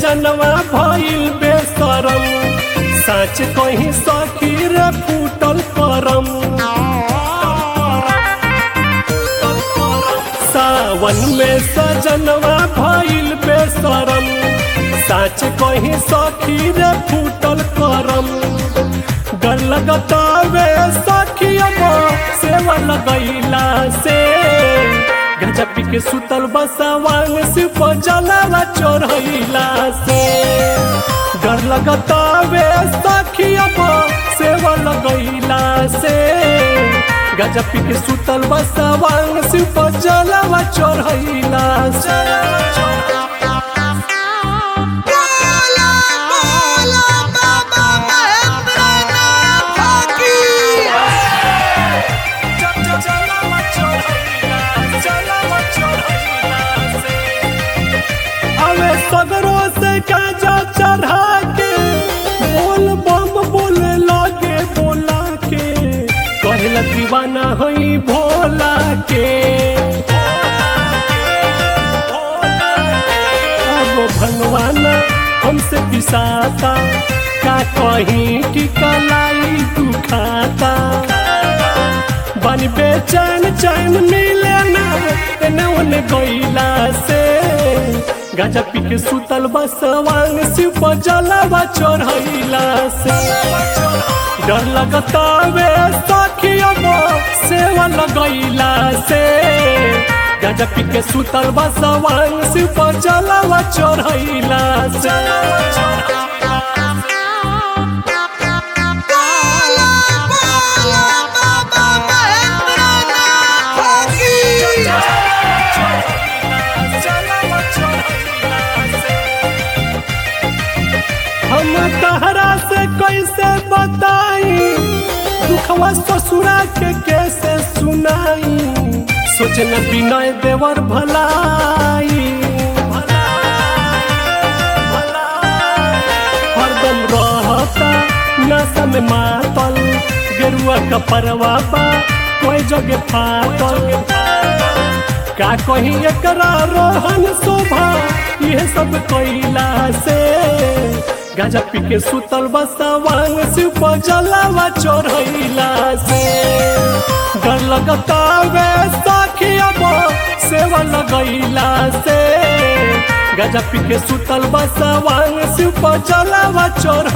सजनवा भइल बेसरम साच कहीं सखी रे फूटल करम सावन में सजनवा भइल बेसरम साच कहीं सखी रे फूटल करम डर लगता वे सखिया सेवा लगैला से गजा पी के सुतल बसवांग सिप जलावा चढ़ैला से डर लगता वे सखिया सेवा लगैला से गजा पी के सुतल बसवांग सिप जलावा चढ़ैला से बोला बोला बाबा महेंद्रनाथ की अवे सगरों से काजा चढ़ा के बोल बम बोले लागे बोला के कहला दीवाना हई भोला के अब भगवाना हमसे पिसाता का कहीं की कलाई दुखाता बन बेचैन चैन मिले ना एने ओने गईला से गाजा पी के सुतल बसवांग शिव पर जलावा चढ़ैला से डर लगता वे सखिया सेवा लगैला से गाजा पी के सुतल बसवांग शिव पर जलावा चढ़ैला से बोला बोला बाबा महेंद्रनाथ की हम तहरा से कैसे बताई दुखवा ससुरा के कैसे सुनाई सोचना विनय देवर भलाई हरदम रहता नशा में मातल गेरुआ का परवा बा कोई जगह फाटल का कहीं एकरा रोहन शोभा ये सब कैला से गाजा पी के सुतल बसवांग शिव पर जलावा चढ़ैला से डर लगता वे सखिया सेवा लगैला से गाजा पी के सुतल बसवांग शिव पर जलावा चढ़